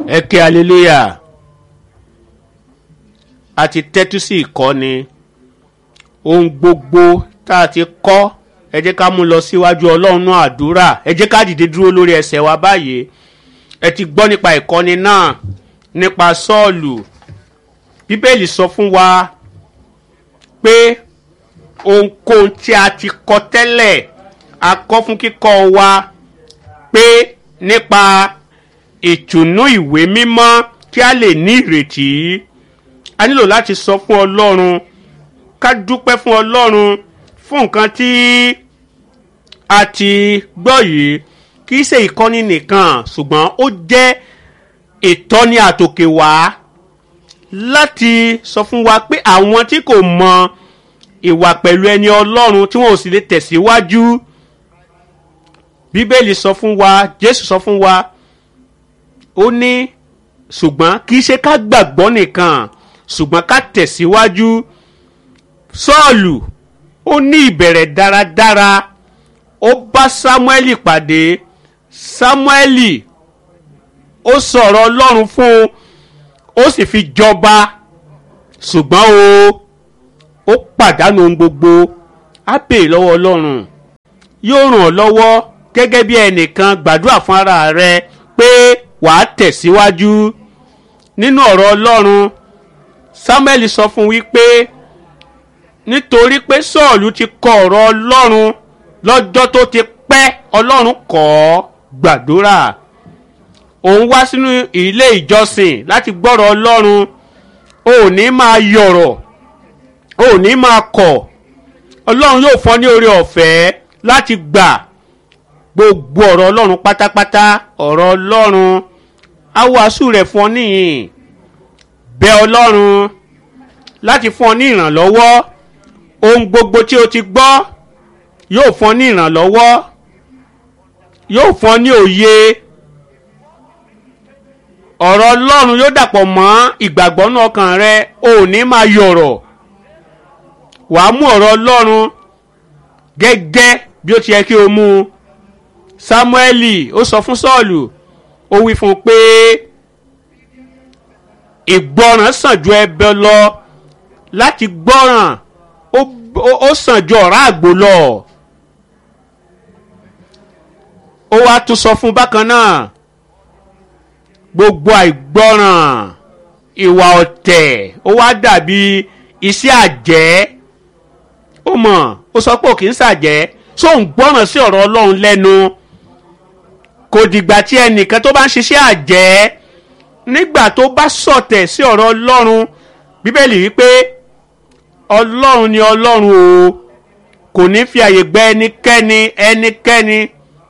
ẹ ké hallelujah a ti tẹ́tú sí ìkọ́ni ohun gbogbo tá a ti kọ́ ẹ jẹ́ ká mú lọ síwájú ọlọ́run náà àdúrà ẹ jẹ́ ká dìde dúró lórí ẹsẹ̀ wa báyìí ẹ ti gbọ́ nípa ìkọ́ni náà nípa sọ́ọ̀lù bíbélì sọ fún wa pé ohunkóhun tí a ti kọ tẹ́lẹ̀ a kọ́ fún kíkọ́ wa pé nípa ìtùnú ìwé mímọ́ kí a lè ní ìrètí a nílò láti sọ fún ọlọ́run ká dúpẹ́ fún ọlọ́run fún nǹkan tí a ti gbọ́ yìí kì í ṣe ìkọ́ni nìkan ṣùgbọ́n ó jẹ́ ìtọ́ni àtòkè wá láti sọ fún wa pé àwọn tí kò mọ ìwà pẹ̀lú ẹni ọlọ́run tí wọn ò sì lè tẹ̀síwájú bíbélì sọ fún wa jésù sọ fún wa ó ní ṣùgbọ́n kì í ṣe ká gbàgbọ́ nìkan ṣùgbọ́n ká tẹ̀síwájú sọ́ọ̀lù ó ní ìbẹ̀rẹ̀ dáradára ó bá sámúẹ́lì pàdé sámúẹ́lì ó sọ̀rọ̀ ọlọ́run fún un ó sì fi jọba ṣùgbọ́n o ó pàdánù ohun gbogbo á bèè lọ́wọ́ ọlọ́run yóò ràn ọ́ lọ́wọ́ gẹ́gẹ́ bí ẹnìkan gbàdúrà fún ara rẹ pé wàá tẹ̀síwájú nínú ọ̀rọ̀ ọlọ́run samuel sọ fún wípé nítorí pé sọ́ọ̀lù ti kọ ọ̀rọ̀ ọlọ́run lọ́jọ́ tó ti pẹ́ ọlọ́run kọ́ ọ́ gbàdúrà òun wá sínú ilé ìjọsìn láti gbọ́rọ̀ ọlọ́run o ò ní máa yọ̀rọ̀ o ò ní máa kọ̀ ọlọ́run yóò fọ́ ní oore ọ̀fẹ́ láti gbà gbogbo ọ̀rọ̀ ọlọ́run pátápátá ọ̀rọ̀ ọlọ́run á wàásù rẹ̀ fún ọ níyìn bẹ ọlọ́run láti fún ọ ní ìrànlọ́wọ́ ohun gbogbo tí o ti gbọ́ yóò fún ọ ní ìrànlọ́wọ́ yóò fún ọ ní òye ọ̀rọ̀ ọlọ́run yóò dàpọ̀ mọ́ ìgbàgbọ́ nínú ọkàn rẹ o ò ní máa yọ̀rọ̀ wàá mú ọ̀rọ̀ ọlọ́run gẹ́gẹ́ bí ó ti yẹ kí o mú un samueli ó sọ fún sọ́ọ̀lù ó wí fún un pé ìgbọràn sàn ju ẹbẹ lọ láti gbọràn ó sàn ju ọ̀rá àgbò lọ ó wá tún sọ fún bákan náà gbogbo àìgbọràn ìwà ọ̀tẹ̀ ó wá dàbí iṣẹ́ àjẹ́ ó mọ̀ ó sọ pé òkè ń ṣàjẹ́ sóun gbọ́ràn sí ọ̀rọ̀ ọlọ́run lẹ́nu kò dìgbà tí ẹnìkan tó bá ń ṣiṣẹ́ àjẹ́ nígbà tó bá sọ̀tẹ̀ sí ọ̀rọ̀ ọlọ́run bíbélì wípé ọlọ́run ni ọlọ́run o kò ní fi àyè gbẹ ẹnikẹ́ni ẹnikẹ́ni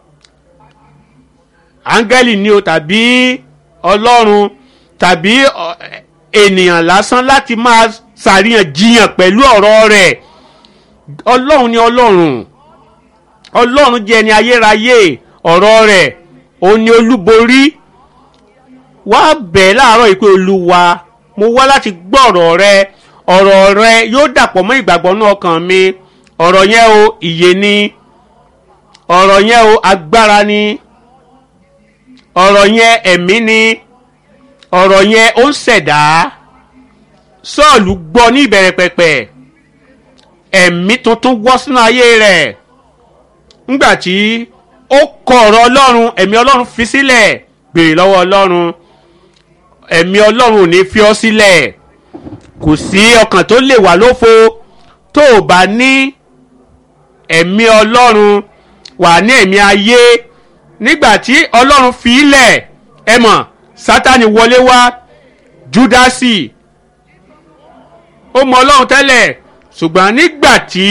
áńgẹ́lì ni o tàbí ọlọ́run tàbí ènìyàn lásán láti máa ṣàríyànjiyàn pẹ̀lú ọ̀rọ̀ rẹ̀ ọlọ́run ni ọlọ́run ọlọ́run jẹ́ ẹni ayérayé ọ̀rọ̀ rẹ̀ òun ni olúborí wá bẹ̀ láàárọ̀ ìpè olúwa mo wá láti gbọ́ ọ̀rọ̀ rẹ ọ̀rọ̀ rẹ yóò dàpọ̀ mọ́ ìgbàgbọ́ náà ọkàn mi ọ̀rọ̀ yẹn o ìyè ni ọ̀rọ̀ yẹn o agbára ni ọ̀rọ̀ yẹn ẹ̀mí ni ọ̀rọ̀ yẹn ó ń ṣẹ̀dá sọ́ọ̀lù gbọ́ ní ìbẹ̀rẹ̀ pẹ̀pẹ̀ ẹ̀mí tuntun wọ́ sínú ayé rẹ̀ ńgbà tí ó kọ ọ̀rọ̀ ọlọ́run ẹ̀mí ọlọ́run fi sílẹ̀ béèrè lọ́wọ́ ọlọ́run ẹ̀mí ọlọ́run ò ní fi ọ́ sílẹ̀ kò sí ọkàn tó lè wà lófo tó o bá ní ẹ̀mí ọlọ́run wà ní ẹ̀mí ayé nígbà tí ọlọ́run fi ilẹ̀ ẹ mọ̀ sátani wọlé wá júdásì ó mọ ọlọ́run tẹ́lẹ̀ ṣùgbọ́n nígbà tí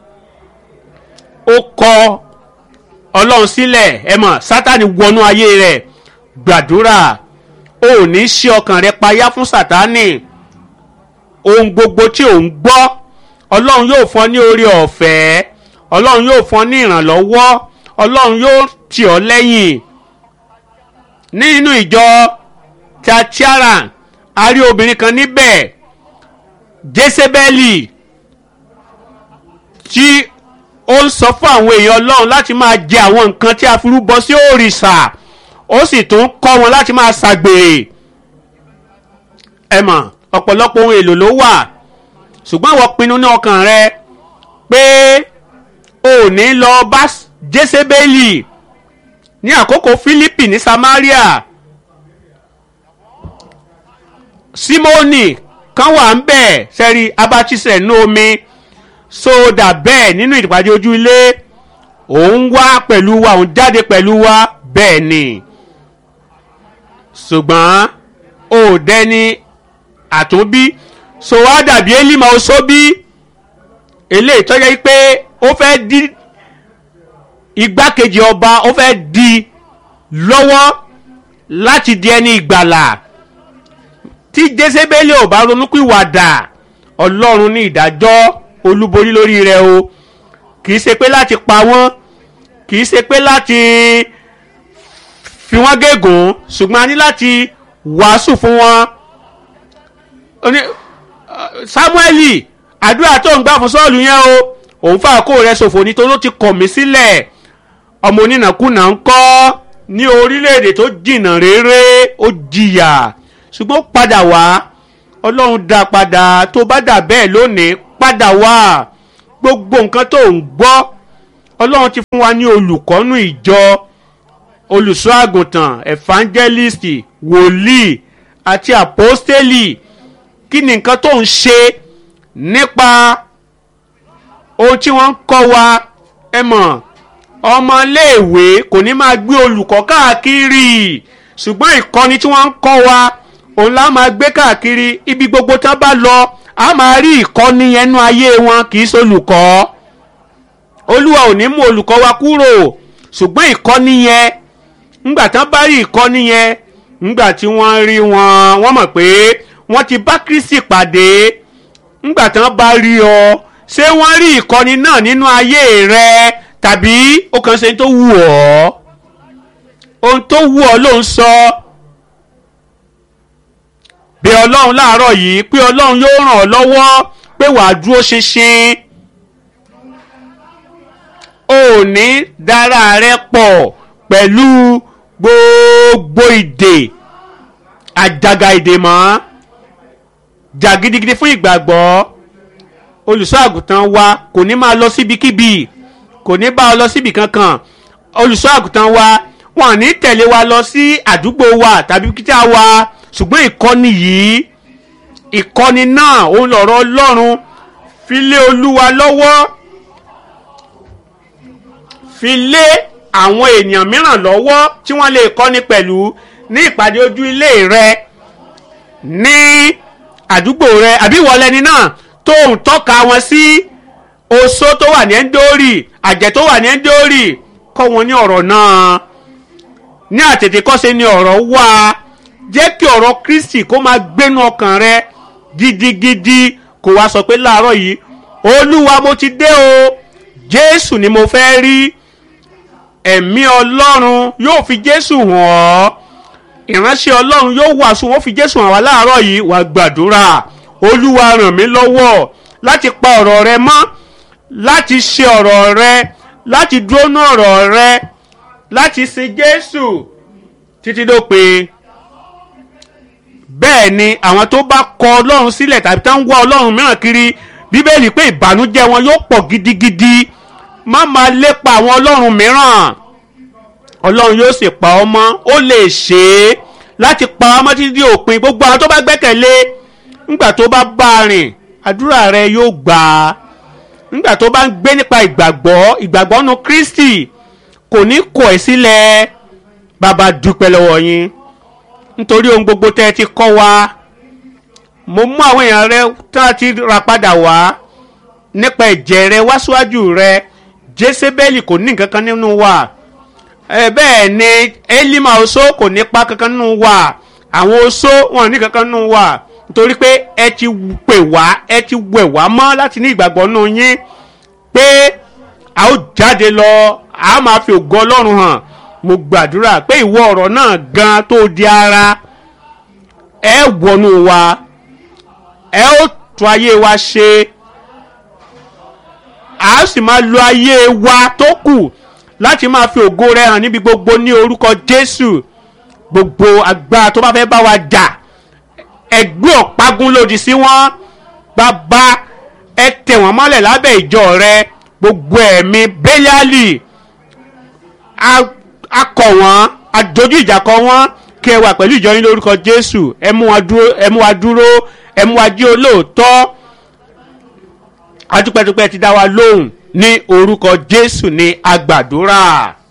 ó kọ ọlọ́run sílẹ̀ ẹ mọ̀ sátani wọnú ayé rẹ̀ gbàdúrà ó ní ṣí ọkàn rẹ payá fún sátani ohun gbogbo tí ò ń gbọ́ ọlọ́run yóò fún ọ ní orí ọ̀fẹ́ ọlọ́run yóò fún ọ ní ìrànlọ́wọ́ ọlọ́run yóò tì ọ́ lẹ́yìn nínú ìjọ tatiara a rí obìnrin kan níbẹ̀ jésébẹ́lì tí ó ń sọ fún àwọn èèyàn ọlọ́run láti máa jẹ àwọn nǹkan tí a fi rúbọ sí òrìṣà ó sì tún kọ́ wọn láti máa ṣàgbèrè ẹ mọ̀ ọ̀pọ̀lọpọ̀ ohun èlò ló wà ṣùgbọ́n àwọn pinnu ní ọkàn rẹ pé o ò ní lọ bá jésébélì ní àkókò fílípì ní samaria simoni kan wà ń bẹ̀ sẹ́rí abachisẹ̀ ní omi sódà bẹ́ẹ̀ nínú ìpàdé ojú ilé òun wá pẹ̀lú wa òun jáde pẹ̀lú wa bẹ́ẹ̀ ni ṣùgbọ́n ó dẹni àtúnbí so wá dàbí élímọ̀ oṣó bí eléyìí tọ́jà pé ó fẹ́ di igbákejì ọba ó fẹ́ di lọ́wọ́ láti di ẹni ìgbàlà tí jésébélì ò bá ronúpìwàdà ọlọ́run ní ìdájọ́ olúborí lórí rẹ̀ o kì í ṣe pé láti pa wọ́n kì í ṣe pé láti fi wọ́n gégùn ṣùgbọ́n a ní láti wàásù fún wọn samueli àdúrà tó ń gbà fún sọ́ọ̀lù yẹn o òun fà kó rẹ ṣòfò nítorí ó ti kọ̀ mí sílẹ̀ ọmọ onínàkúnà ń kọ́ ní orílẹ̀-èdè tó jìnnà réré ó jìyà ṣùgbọ́n padà wá ọlọ́run dá padà tó bá dà bẹ́ẹ̀ lónìí padà wá gbogbo nǹkan tó ń gbọ́ ọlọ́run ti fún wa ní olùkọ́nù ìjọ olùṣọ́ àgùntàn evangelist wòlíì àti àpọ́stélì kí ni nǹkan tó ń ṣe nípa ohun tí wọ́n ń kọ́ wa ẹ mọ̀ ọmọléèwé kò ní máa gbé olùkọ́ káàkiri ṣùgbọ́n ìkọ́ni tí wọ́n ń kọ́ wa òun la máa gbé káàkiri ibi gbogbo tá a bá lọ a máa rí ìkọ́ni ẹnu ayé wọn kì í ṣolùkọ́ olúwa ò ní mú olùkọ́ wa kúrò ṣùgbọ́n ìkọ́ni yẹn ńgbà tán bá rí ìkọ́ni yẹn ńgbà tí wọ́n rí wọn wọ́n mọ̀ pé wọ́n ti bá kristi pàdé ńgbà tán bá rí ọ ṣé wọ́n rí ìkọ́ni náà nínú ayé rẹ tàbí ó kàn ṣe tó wù ọ́ ohun tó wù ọ́ ló ń sọ bí ọlọ́run láàárọ̀ yìí pé ọlọ́run yóò ràn ọ́ lọ́wọ́ pé wàá dúró ṣinṣin ò ní dára rẹ pọ̀ pẹ̀lú gbogbo ìdè àjàgà ìdè mọ́ jà gidigidi fún ìgbàgbọ́ olùṣọ́ àgùntàn wa kò ní máa lọ síbikíbi kò ní bá ọ lọ síbi kankan olùṣọ́ àgùntàn wa wọn ní tẹ̀lé wa lọ sí àdúgbò wa tàbí kíkà wa ṣùgbọ́n ìkọ́ni yìí ìkọ́ni náà òun lọ̀rọ̀ ọlọ́run fi lé olúwa lọ́wọ́ fi lé àwọn ènìyàn mìíràn lọ́wọ́ tí wọ́n lè kọ́ni pẹ̀lú ní ìpàdé ojú ilé rẹ ní àdúgbò rẹ àbí ìwọlẹ́ni náà tó ń tọ́ka wọn sí oṣó tó wà ní ẹ́ńdórì àjẹ́ tó wà ní ẹ́ńdórì kọ́ wọn ní ọ̀rọ̀ náà ní àtètèkọ́ṣe ni ọ̀rọ̀ wà jẹ́ kí ọ̀rọ̀ kristi kó máa gbénu ọkàn rẹ gidigidi kó wá sọ pé láàárọ̀ yìí olúwa mo ti dé o jésù ni mo fẹ́ rí ẹ̀mí ọlọ́run yóò fi jésù hàn ọ́ ìránṣẹ́ ọlọ́run yóò wàásù wọ́n fi jésù hàn wá láàárọ̀ yìí wàá gbàdúrà olúwa ràn mí lọ́wọ́ láti pa ọ̀rọ̀ rẹ mọ́ láti ṣe ọ̀rọ̀ rẹ láti dúró ní ọ̀rọ̀ rẹ láti sin jésù títí dópin bẹ́ẹ̀ ni àwọn tó bá kọ ọlọ́run sílẹ̀ tàbí tó ń wá ọlọ́run mìíràn kiri bíbélì pé ìbànújẹ́ wọn yóò pọ̀ gidigidi má máa lépa àwọn ọlọ́run mìíràn ọlọ́run yóò sì pa ọ́ mọ́ ó lè ṣe é láti pa ọ́ mọ́ títí di òpin gbogbo àwọn tó bá gbẹ́kẹ̀lé nígbà tó bá bá a rìn àdúrà rẹ yóò gbà á nígbà tó bá ń gbé nípa ìgbàgbọ́ ìgbàgbọ́ nu kristi kò ní kọ̀ ẹ́ sílẹ̀ bàbá dúpẹ́ lọ́wọ́ yín nítorí ohun gbogbo tẹ́ ẹ ti kọ́ wa mo mú àwọn èèyàn rẹ tí wọ́n ti ra padà wá nípa ẹ̀jẹ̀ rẹ wá síwájú rẹ jésébẹ́lì kò ní nǹkan kan nínú wa ẹ bẹ́ẹ̀ ni elima oṣó kò ní pa kankan nínú wa àwọn oṣó wọn ní kankan nínú wa nítorí pé ẹ ti pè wá ẹ ti wẹ̀ wá mọ́ láti ní ìgbàgbọ́ nínú yín pé a ó jáde lọ a máa fi ògo ọlọ́run hàn mo gbàdúrà pé ìwọ ọ̀rọ̀ náà gan tó di ara ẹ wọnú wa ẹ ó tún ayé wa ṣe a sì máa lo ayé wa tó kù láti máa fi ògo rẹ hàn níbi gbogbo ní orúkọ jésù gbogbo agbára tó bá fẹ́ bá wa jà ẹgbẹ́ ọ̀págún lòdì sí wọn bàbá ẹ tẹ̀ wọ́n mọ́lẹ̀ lábẹ́ ìjọ rẹ gbogbo ẹ̀mí bẹ́líálì akọ̀ wọ́n adojú ìjà kọ wọ́n kí ẹ wà pẹ̀lú ìjọ yín lórúkọ jésù ẹ mú wa dúró ẹ mú wa dúró ẹ mú wa jí olóòótọ́ adúpẹ́dúpẹ́ ti dá wa lóhùn ní orúkọ jésù ní agbàdúrà.